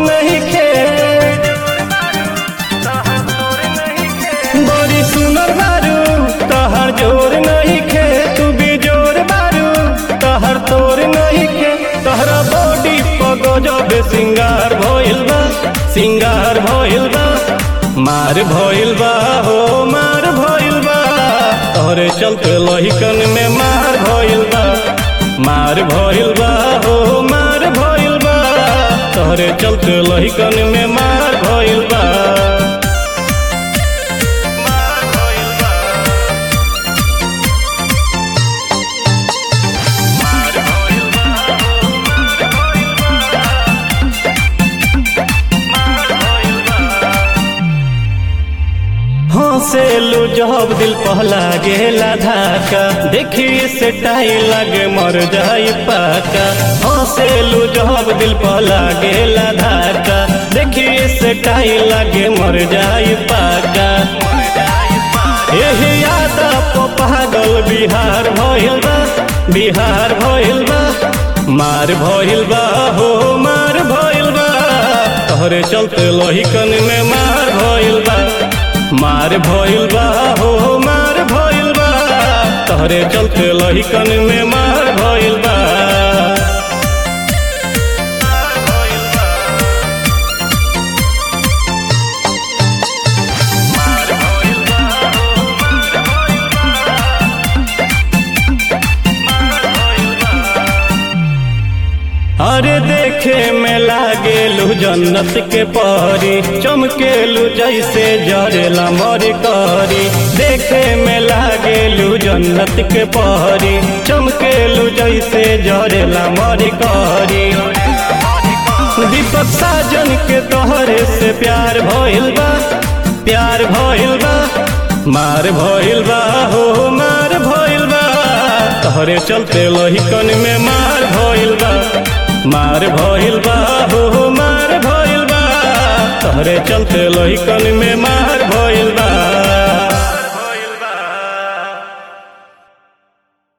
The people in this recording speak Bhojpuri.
नहीं खे बड़ी सुनर बारू तहर जोर नहीं खे तू भी जोर बारू तहर तोर नहीं खे तहरा बॉडी पगजब सिंगार भइल बा सिंगार भइल बा मार भइल बा हो मार भइल बा तोहरे चलते लहिकन में मार भइल बा मार भइल बा हो मार भइल बा तोहरे चलते लहिकन में मार भइल बा हंसेलू जब दिल पहला गेला धाका देखी से टाई लगे मर जाई पाका हंसेलू जब दिल पहला गेला धाका देखी से टाई लगे मर जाई पाका यही याद को पागल बिहार भइल बा बिहार भइल बा मार भइल बा हो मार भइल बा तोहरे चलते लोहिकन में मार भइल बा मार भइल बा हो मार भइल बा तोहरे चलते लहिकन में मार भइल बा अरे देखे में लागेलू जन्नत के परी चमकेलू जैसे जरेला मर करी देखे में लागेलू जन्नत के परी चमकेलू जैसे जरेला मर करी दीपक साजन के तोहरे से प्यार भइल बा प्यार भइल बा मार भइल बा हो मार भइल बा तोहरे चलते लहिकन में मार भइल बा मार भइल बा हो मार भइल बा तोहरे चलते लहिकन में मार भइल बा